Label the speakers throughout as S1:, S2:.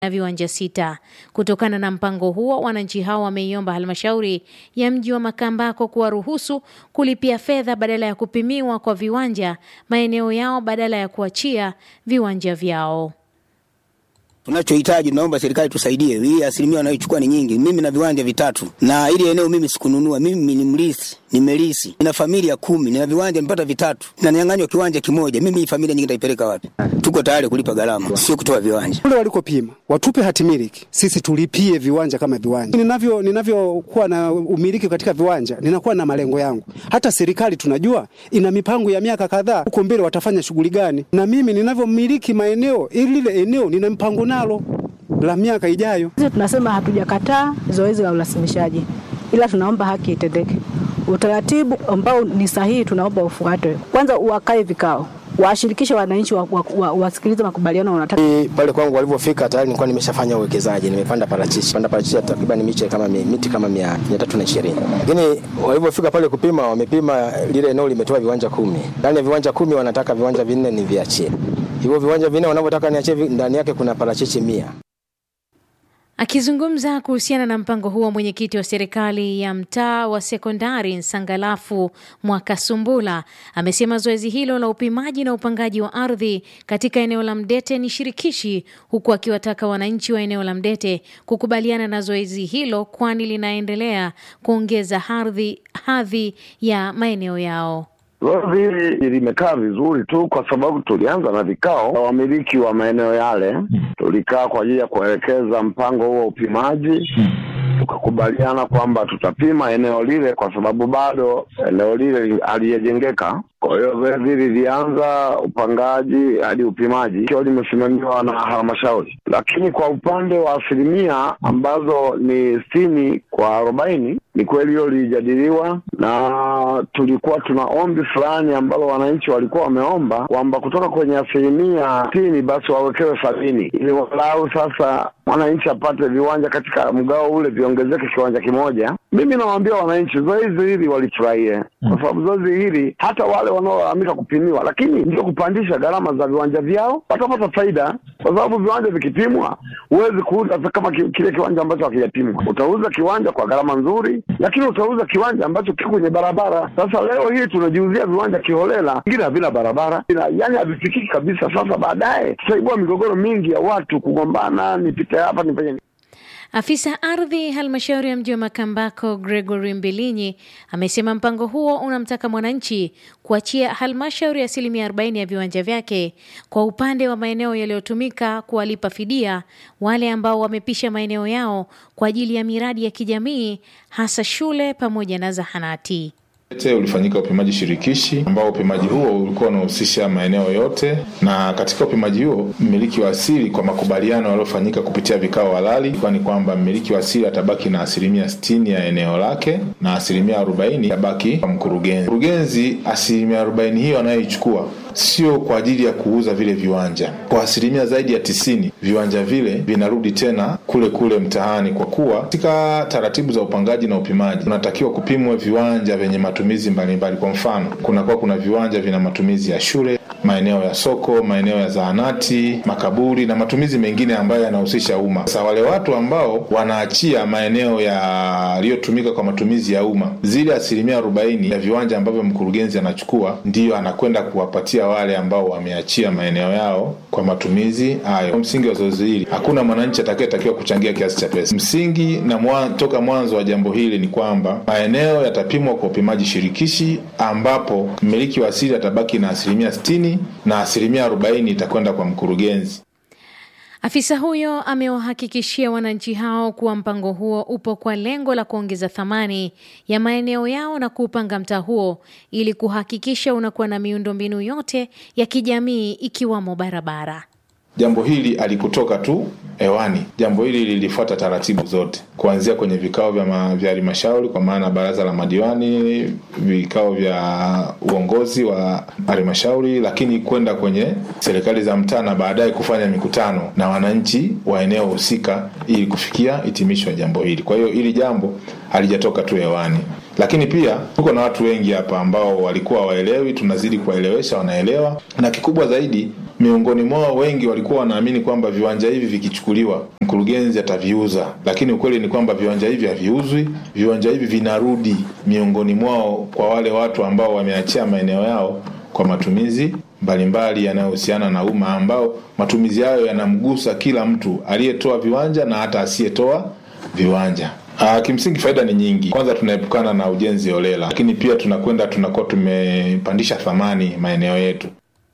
S1: na viwanja sita. Kutokana na mpango huo, wananchi hao wameiomba halmashauri ya mji wa Makambako kuwaruhusu kulipia fedha badala ya kupimiwa kwa viwanja maeneo yao badala ya kuachia viwanja vyao.
S2: Tunachohitaji, tunaomba serikali tusaidie. Hii asilimia wanayochukua ni nyingi. Mimi na viwanja vitatu, na ili eneo mimi sikununua. Mimi ni mlisi, nimelisi, nina familia kumi, nina viwanja nimepata vitatu, na nianganywa kiwanja kimoja. Mimi hii familia nyingi nitaipeleka wapi? Tuko tayari kulipa gharama, sio kutoa viwanja.
S3: Kule walikopima watupe hati miliki, sisi tulipie viwanja kama viwanja. Ninavyo ninavyokuwa na umiliki katika viwanja, ninakuwa na malengo yangu. Hata serikali tunajua ina mipango ya miaka kadhaa, huko mbele watafanya shughuli gani, na mimi ninavyomiliki maeneo, ili lile eneo nina mpango nalo la miaka ijayo.
S4: Sisi tunasema hatujakataa zoezi la urasimishaji, ila tunaomba haki itendeke. Utaratibu ambao ni sahihi tunaomba ufuatwe. Kwanza uwakae vikao, washirikishe wananchi, wasikilize wa, wa, makubaliano wanataka.
S5: Pale kwangu walivyofika tayari nilikuwa nimeshafanya uwekezaji, nimepanda parachichi, panda parachichi takriban miche kama miti kama mia tatu na ishirini, lakini walivyofika pale kupima, wamepima lile eneo limetoa viwanja kumi. Ndani ya viwanja kumi wanataka viwanja vinne ni viachie. Hivyo viwanja vinne wanavyotaka niachie, ndani yake kuna parachichi mia.
S1: Akizungumza kuhusiana na mpango huo, mwenyekiti wa serikali ya mtaa wa sekondari Nsangalafu Mwakasumbula amesema zoezi hilo la upimaji na upangaji wa ardhi katika eneo la Mdete ni shirikishi, huku akiwataka wananchi wa eneo la Mdete kukubaliana na zoezi hilo, kwani linaendelea kuongeza hadhi hadhi ya maeneo yao.
S6: Zoezi hili limekaa vizuri tu kwa sababu tulianza na vikao na wamiliki wa maeneo yale. Tulikaa kwa ajili ya kuelekeza mpango huo wa upimaji, tukakubaliana kwamba tutapima eneo lile kwa sababu bado eneo lile halijajengeka. Kwa hiyo zoezi hili lilianza upangaji hadi upimaji ikiwa limesimamiwa na halmashauri, lakini kwa upande wa asilimia ambazo ni sitini kwa arobaini ni kweli hiyo lilijadiliwa, na tulikuwa tuna ombi fulani ambalo wananchi walikuwa wameomba kwamba kutoka kwenye asilimia sitini basi wawekewe sabini ili walau sasa mwananchi apate viwanja katika mgao ule, viongezeke kiwanja kimoja. Mimi nawaambia wananchi zoezi hili walifurahie, kwa sababu zoezi hili hata wale wanaolalamika kupimiwa, lakini ndio kupandisha gharama za viwanja vyao, watapata faida, kwa sababu viwanja vikipimwa, huwezi kuuza kama kile kiwanja ambacho hakijapimwa. Utauza kiwanja kwa gharama nzuri, lakini utauza kiwanja ambacho kiko kwenye barabara. Sasa leo hii tunajiuzia viwanja kiholela, vingine havina barabara, yaani havifikiki kabisa. Sasa baadaye tutaibua migogoro mingi ya watu kugombana, nipite hapa nifanye
S1: Afisa ardhi halmashauri ya mji wa Makambako Gregory Mbilinyi amesema mpango huo unamtaka mwananchi kuachia halmashauri asilimia 40 ya viwanja vyake kwa upande wa maeneo yaliyotumika kuwalipa fidia wale ambao wamepisha maeneo yao kwa ajili ya miradi ya kijamii hasa shule pamoja na zahanati.
S7: Ulifanyika upimaji shirikishi ambao upimaji huo ulikuwa unahusisha maeneo yote, na katika upimaji huo mmiliki wa asili kwa makubaliano yaliyofanyika kupitia vikao halali, kwani kwamba mmiliki wa asili atabaki na asilimia sitini ya eneo lake na asilimia arobaini itabaki kwa mkurugenzi. Mkurugenzi asilimia arobaini hiyo anayoichukua sio kwa ajili ya kuuza vile viwanja. Kwa asilimia zaidi ya tisini viwanja vile vinarudi tena kule kule mtaani, kwa kuwa katika taratibu za upangaji na upimaji unatakiwa kupimwa viwanja vyenye matumizi mbalimbali. Kwa mfano, kunakuwa kuna viwanja vina matumizi ya shule, maeneo ya soko, maeneo ya zahanati, makaburi na matumizi mengine ambayo yanahusisha umma. Sasa wale watu ambao wanaachia maeneo yaliyotumika kwa matumizi ya umma, zile asilimia arobaini ya viwanja ambavyo mkurugenzi anachukua ndiyo anakwenda kuwapatia wale ambao wameachia maeneo yao kwa matumizi hayo. Msingi wa zoezi hili, hakuna mwananchi atakayetakiwa kuchangia kiasi cha pesa. Msingi na mwa, toka mwanzo wa jambo hili ni kwamba maeneo yatapimwa kwa upimaji shirikishi, ambapo mmiliki wa asili atabaki na asilimia sitini na asilimia arobaini itakwenda kwa mkurugenzi.
S1: Afisa huyo amewahakikishia wananchi hao kuwa mpango huo upo kwa lengo la kuongeza thamani ya maeneo yao na kuupanga mtaa huo ili kuhakikisha unakuwa na miundombinu yote ya kijamii ikiwamo barabara.
S7: Jambo hili alikutoka tu hewani. Jambo hili lilifuata taratibu zote, kuanzia kwenye vikao vya halmashauri, kwa maana baraza la madiwani, vikao vya uongozi wa halmashauri, lakini kwenda kwenye serikali za mtaa na baadaye kufanya mikutano na wananchi wa eneo husika ili kufikia hitimisho ya jambo hili. Kwa hiyo hili jambo halijatoka tu hewani, lakini pia tuko na watu wengi hapa ambao walikuwa waelewi, tunazidi kuwaelewesha, wanaelewa, na kikubwa zaidi miongoni mwao wengi walikuwa wanaamini kwamba viwanja hivi vikichukuliwa mkurugenzi ataviuza, lakini ukweli ni kwamba viwanja hivi haviuzwi. Viwanja hivi vinarudi miongoni mwao kwa wale watu ambao wameachia maeneo yao kwa matumizi mbalimbali yanayohusiana na umma, ambao matumizi hayo yanamgusa kila mtu aliyetoa viwanja na hata asiyetoa viwanja. Uh, kimsingi faida ni nyingi. Kwanza tunaepukana na ujenzi holela, lakini pia tunakwenda tunakuwa tumepandisha thamani maeneo yetu.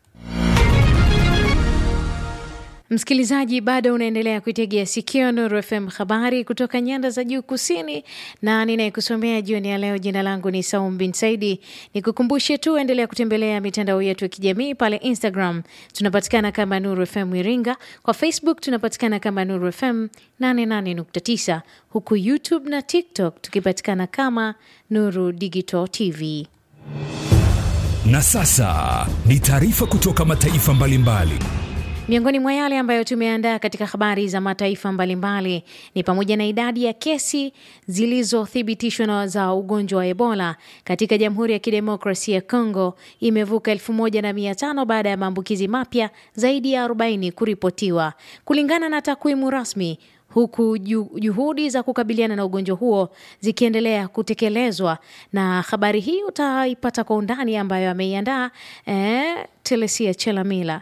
S1: Msikilizaji, bado unaendelea kuitegea sikio Nuru FM, habari kutoka nyanda za juu kusini, na ninayekusomea jioni ya leo, jina langu ni Saum bin Saidi. Nikukumbushe tu, endelea kutembelea mitandao yetu ya kijamii. Pale Instagram tunapatikana kama Nuru FM Iringa, kwa Facebook tunapatikana kama Nuru FM 88.9, huku YouTube na TikTok tukipatikana kama Nuru Digital TV.
S8: Na sasa ni taarifa kutoka mataifa mbalimbali mbali.
S1: Miongoni mwa yale ambayo tumeandaa katika habari za mataifa mbalimbali ni pamoja na idadi ya kesi zilizothibitishwa na za ugonjwa wa Ebola katika Jamhuri ya Kidemokrasia ya Kongo imevuka elfu moja na mia tano baada ya maambukizi mapya zaidi ya 40 kuripotiwa kulingana na takwimu rasmi huku juhudi za kukabiliana na ugonjwa huo zikiendelea kutekelezwa. Na habari hii utaipata kwa undani ambayo ameiandaa eh, Telesia Chelamila.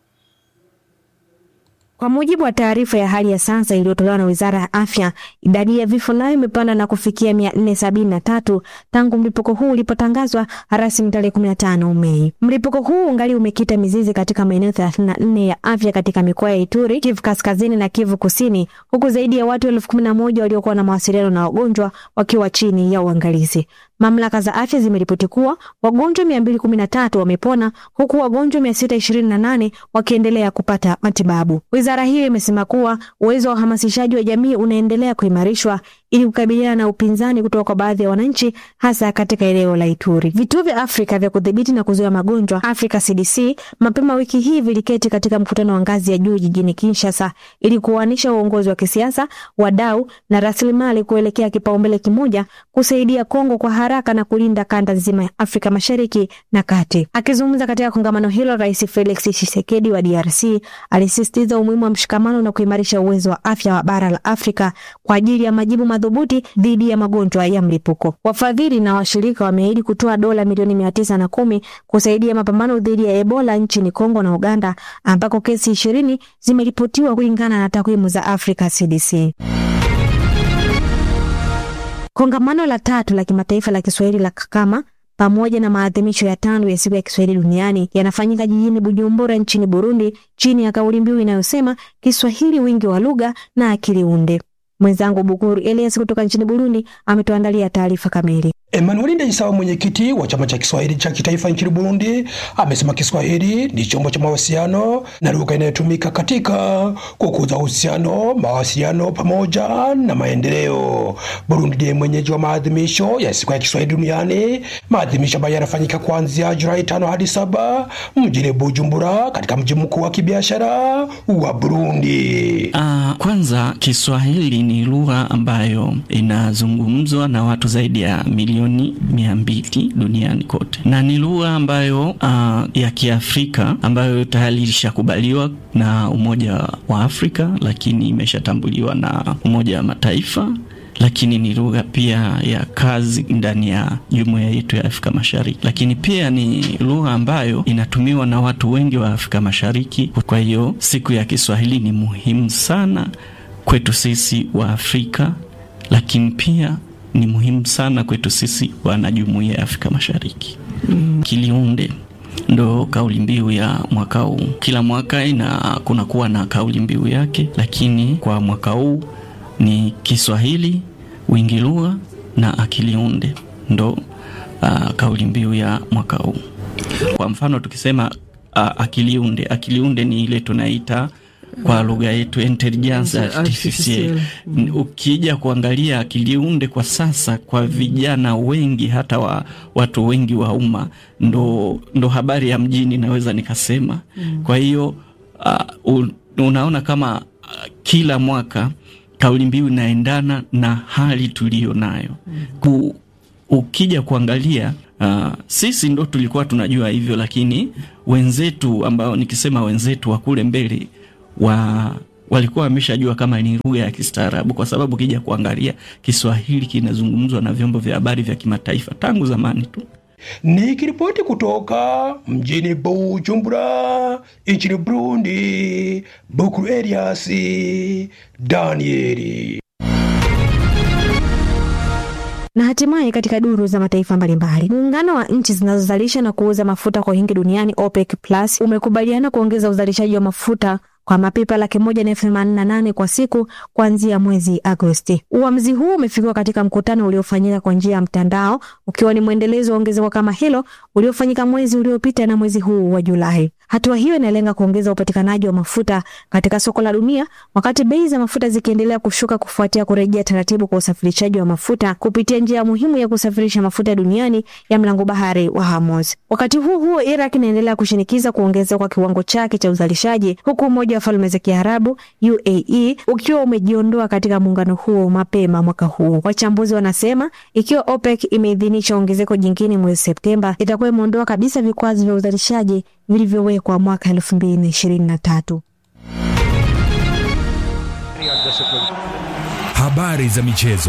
S9: Kwa mujibu wa taarifa ya hali ya sasa iliyotolewa na Wizara ya Afya, idadi ya vifo nayo imepanda na kufikia mia nne sabini na tatu tangu mlipuko huu ulipotangazwa rasmi tarehe kumi na tano Mei. Mlipuko huu ungali umekita mizizi katika maeneo thelathini na nne ya afya katika mikoa ya Ituri, Kivu Kaskazini na Kivu Kusini, huku zaidi ya watu elfu kumi na moja waliokuwa na mawasiliano na wagonjwa wakiwa chini ya uangalizi. Mamlaka za afya zimeripoti kuwa wagonjwa mia mbili kumi na tatu wamepona huku wagonjwa mia sita ishirini na nane wakiendelea kupata matibabu. Wizara hiyo imesema kuwa uwezo wa uhamasishaji wa jamii unaendelea kuimarishwa ili kukabiliana na upinzani kutoka kwa baadhi ya wananchi hasa katika eneo la Ituri. Vituo vya Afrika vya kudhibiti na kuzuia magonjwa Africa CDC mapema wiki hii viliketi katika mkutano wa ngazi ya juu jijini Kinshasa ili kuanisha uongozi wa kisiasa, wadau na rasilimali kuelekea kipaumbele kimoja kusaidia Kongo kwa haraka na kulinda kanda nzima ya Afrika Mashariki na Kati. Akizungumza katika kongamano hilo, Rais Felix Tshisekedi wa DRC alisisitiza umuhimu wa mshikamano na kuimarisha uwezo wa afya wa bara la Afrika kwa ajili ya majibu madhubuti dhidi ya magonjwa ya mlipuko. Wafadhili na washirika wameahidi kutoa dola milioni mia tisa na kumi kusaidia mapambano dhidi ya Ebola nchini Kongo na Uganda ambako kesi ishirini zimeripotiwa kulingana na takwimu za Africa CDC. Kongamano la tatu la kimataifa la Kiswahili la Kakama pamoja na maadhimisho ya tano ya siku ya Kiswahili duniani yanafanyika jijini Bujumbura nchini Burundi chini ya kauli mbiu inayosema Kiswahili wingi wa lugha na akili unde. Mwenzangu Bukuru Elias kutoka nchini Burundi ametuandalia taarifa kamili.
S10: Emmanuel Ndayisaba, mwenyekiti wa chama cha Kiswahili cha kitaifa nchini Burundi, amesema Kiswahili ni chombo cha mawasiliano na lugha inayotumika katika kukuza uhusiano, mawasiliano pamoja na maendeleo. Burundi ndiye mwenyeji wa maadhimisho ya siku ya Kiswahili duniani, maadhimisho ambayo yanafanyika kuanzia Julai tano hadi saba mjini Bujumbura, katika mji mkuu wa kibiashara wa Burundi.
S11: Uh, kwanza Kiswahili ni lugha ambayo inazungumzwa na watu zaidi ya milioni mia mbili duniani kote, na ni lugha ambayo uh, ya Kiafrika ambayo tayari ilishakubaliwa na Umoja wa Afrika, lakini imeshatambuliwa na Umoja wa Mataifa lakini ni lugha pia ya kazi ndani ya jumuiya yetu ya Afrika Mashariki, lakini pia ni lugha ambayo inatumiwa na watu wengi wa Afrika Mashariki. Kwa hiyo siku ya Kiswahili ni muhimu sana kwetu sisi wa Afrika, lakini pia ni muhimu sana kwetu sisi wanajumuiya ya Afrika Mashariki. Mm. Kiliunde ndo kauli mbiu ya mwaka huu. Kila mwaka ina kunakuwa na kauli mbiu yake, lakini kwa mwaka huu ni Kiswahili wingi lugha na akili unde ndo uh, kauli mbiu ya mwaka huu. Kwa mfano tukisema uh, akili unde, akili unde ni ile tunaita kwa lugha yetu intelligence artificial. Ukija kuangalia akili unde kwa sasa, kwa vijana wengi, hata wa watu wengi wa umma, ndo, ndo habari ya mjini naweza nikasema. Kwa hiyo uh, unaona kama uh, kila mwaka kauli mbiu inaendana na hali tuliyo nayo. ukija kuangalia uh, sisi ndo tulikuwa tunajua hivyo, lakini wenzetu ambao nikisema wenzetu wa kule mbele wa walikuwa wameshajua kama ni lugha ya kistaarabu, kwa sababu ukija kuangalia Kiswahili kinazungumzwa na vyombo vya habari vya kimataifa tangu zamani tu.
S10: Nikiripoti kutoka mjini Bujumbura nchini Burundi, Bukuru Elias Danieli.
S9: Na hatimaye katika duru za mataifa mbalimbali, muungano wa nchi zinazozalisha na kuuza mafuta kwa wingi duniani OPEC Plus umekubaliana kuongeza uzalishaji wa mafuta kwa mapipa laki moja na elfu themanini na nane kwa siku kuanzia mwezi Agosti. Uamuzi huu umefikiwa katika mkutano uliofanyika kwa njia ya mtandao, ukiwa ni mwendelezo wa ongezeko kama hilo uliofanyika mwezi uliopita na mwezi huu wa Julai. Hatua hiyo inalenga kuongeza upatikanaji wa mafuta katika soko la dunia, wakati bei za mafuta zikiendelea kushuka kufuatia kurejea taratibu kwa usafirishaji wa mafuta kupitia njia muhimu ya kusafirisha mafuta duniani ya mlango bahari wa Hormuz. Wakati huu huo, Iraq inaendelea kushinikiza kuongezeka kwa kiwango chake cha uzalishaji, huku Umoja wa Falme za Kiarabu UAE ukiwa umejiondoa katika muungano huo mapema mwaka huu. Wachambuzi wanasema ikiwa OPEC imeidhinisha ongezeko jingine mwezi Septemba, itakuwa imeondoa kabisa vikwazo vya uzalishaji vilivyowekwa mwaka elfu mbili na ishirini na tatu.
S8: Habari za michezo.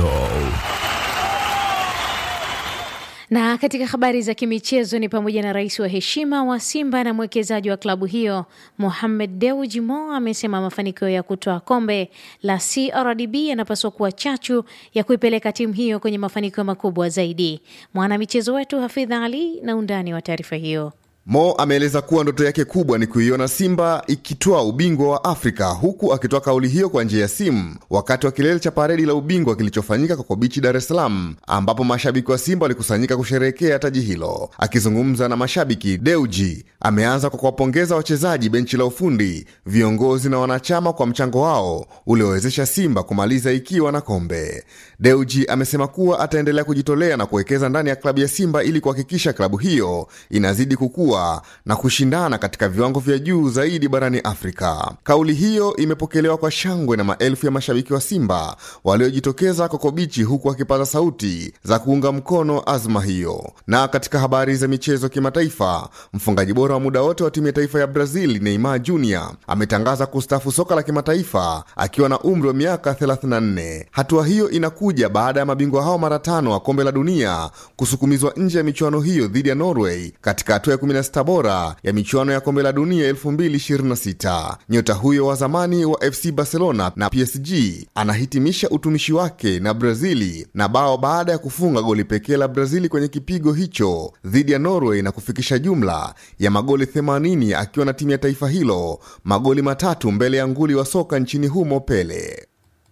S1: Na katika habari za kimichezo ni pamoja na rais wa heshima wa Simba na mwekezaji wa klabu hiyo Mohamed Dewji Mo amesema mafanikio ya kutoa kombe la CRDB yanapaswa kuwa chachu ya kuipeleka timu hiyo kwenye mafanikio makubwa zaidi. Mwanamichezo wetu Hafidha Ali na undani wa taarifa hiyo.
S12: Mo ameeleza kuwa ndoto yake kubwa ni kuiona Simba ikitoa ubingwa wa Afrika, huku akitoa kauli hiyo kwa njia ya simu wakati wa kilele cha paredi la ubingwa kilichofanyika Coco Beach, Dar es Salaam, ambapo mashabiki wa Simba walikusanyika kusherehekea taji hilo. Akizungumza na mashabiki, Deuji ameanza kwa kuwapongeza wachezaji, benchi la ufundi, viongozi na wanachama kwa mchango wao uliowezesha Simba kumaliza ikiwa na kombe. Deuji amesema kuwa ataendelea kujitolea na kuwekeza ndani ya klabu ya Simba ili kuhakikisha klabu hiyo inazidi kukua na kushindana katika viwango vya juu zaidi barani Afrika. Kauli hiyo imepokelewa kwa shangwe na maelfu ya mashabiki wa Simba waliojitokeza Kokobichi, huku wakipaza sauti za kuunga mkono azma hiyo. Na katika habari za michezo kimataifa, mfungaji bora wa muda wote wa timu ya taifa ya Brazil Neymar Jr ametangaza kustafu soka la kimataifa akiwa na umri wa miaka 34. Hatua hiyo inakuja baada ya mabingwa hao mara tano wa kombe la dunia kusukumizwa nje ya michuano hiyo dhidi ya Norway katika hatua ya 16 bora ya michuano ya kombe la dunia 2026. Nyota huyo wa zamani wa FC Barcelona na PSG anahitimisha utumishi wake na Brazili na bao baada ya kufunga goli pekee la Brazili kwenye kipigo hicho dhidi ya Norway na kufikisha jumla ya magoli 80 akiwa na timu ya taifa hilo, magoli matatu mbele ya nguli wa soka nchini humo Pele.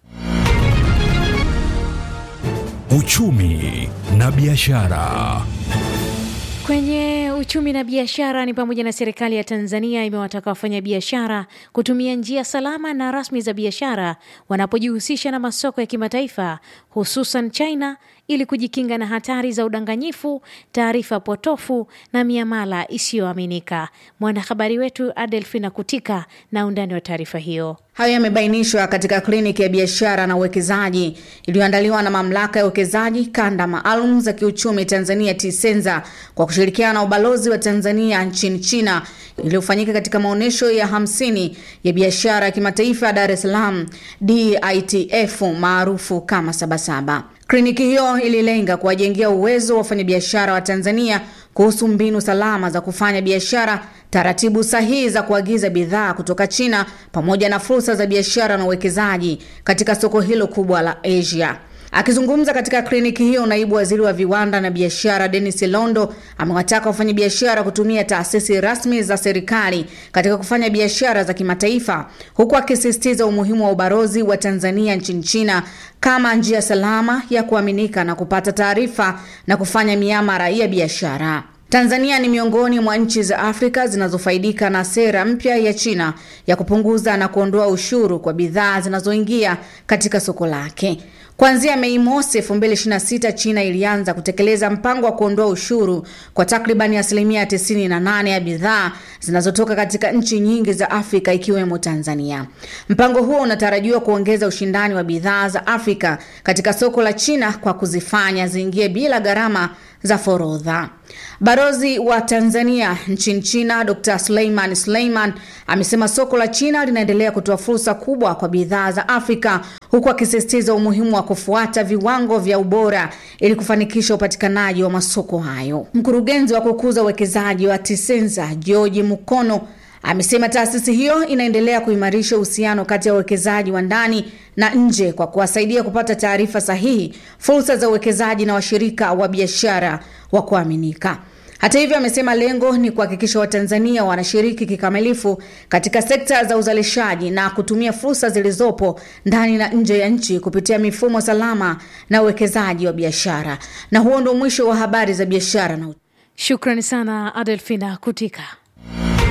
S8: Uchumi na biashara.
S1: Kwenye uchumi na biashara ni pamoja na serikali ya Tanzania imewataka wafanyabiashara kutumia njia salama na rasmi za biashara wanapojihusisha na masoko ya kimataifa hususan China ili kujikinga na hatari za udanganyifu, taarifa potofu na miamala isiyoaminika. Mwanahabari wetu Adelfina Kutika na undani wa taarifa hiyo.
S13: Hayo yamebainishwa katika kliniki ya biashara na uwekezaji iliyoandaliwa na mamlaka ya uwekezaji kanda maalum za kiuchumi Tanzania TISENZA kwa kushirikiana na ubalozi wa Tanzania nchini China iliyofanyika katika maonyesho ya hamsini ya biashara ya kimataifa ya Dar es Salaam DITF maarufu kama Sabasaba. Kliniki hiyo ililenga kuwajengea uwezo wa wafanyabiashara wa Tanzania kuhusu mbinu salama za kufanya biashara, taratibu sahihi za kuagiza bidhaa kutoka China, pamoja na fursa za biashara na uwekezaji katika soko hilo kubwa la Asia. Akizungumza katika kliniki hiyo, naibu waziri wa viwanda na biashara Dennis Londo amewataka wafanyabiashara kutumia taasisi rasmi za serikali katika kufanya biashara za kimataifa, huku akisisitiza umuhimu wa ubalozi wa Tanzania nchini China kama njia salama ya kuaminika na kupata taarifa na kufanya miamara ya biashara. Tanzania ni miongoni mwa nchi za Afrika zinazofaidika na sera mpya ya China ya kupunguza na kuondoa ushuru kwa bidhaa zinazoingia katika soko lake. Kuanzia Mei mosi 2026 China ilianza kutekeleza mpango wa kuondoa ushuru kwa takribani asilimia 98 ya bidhaa zinazotoka katika nchi nyingi za Afrika ikiwemo Tanzania. Mpango huo unatarajiwa kuongeza ushindani wa bidhaa za Afrika katika soko la China kwa kuzifanya ziingie bila gharama za forodha. Barozi wa Tanzania nchini China Dr. Suleiman Suleiman amesema soko la China linaendelea kutoa fursa kubwa kwa bidhaa za Afrika huku akisisitiza umuhimu wa kufuata viwango vya ubora ili kufanikisha upatikanaji wa masoko hayo. Mkurugenzi wa kukuza uwekezaji wa Tisenza George Mukono amesema taasisi hiyo inaendelea kuimarisha uhusiano kati ya uwekezaji wa ndani na nje kwa kuwasaidia kupata taarifa sahihi, fursa za uwekezaji na washirika wa biashara wa kuaminika. Hata hivyo, amesema lengo ni kuhakikisha Watanzania wanashiriki kikamilifu katika sekta za uzalishaji na kutumia fursa zilizopo ndani na nje ya nchi kupitia mifumo salama na uwekezaji wa biashara. Na huo ndio mwisho wa habari za biashara na
S1: Shukrani sana Adelfina Kutika.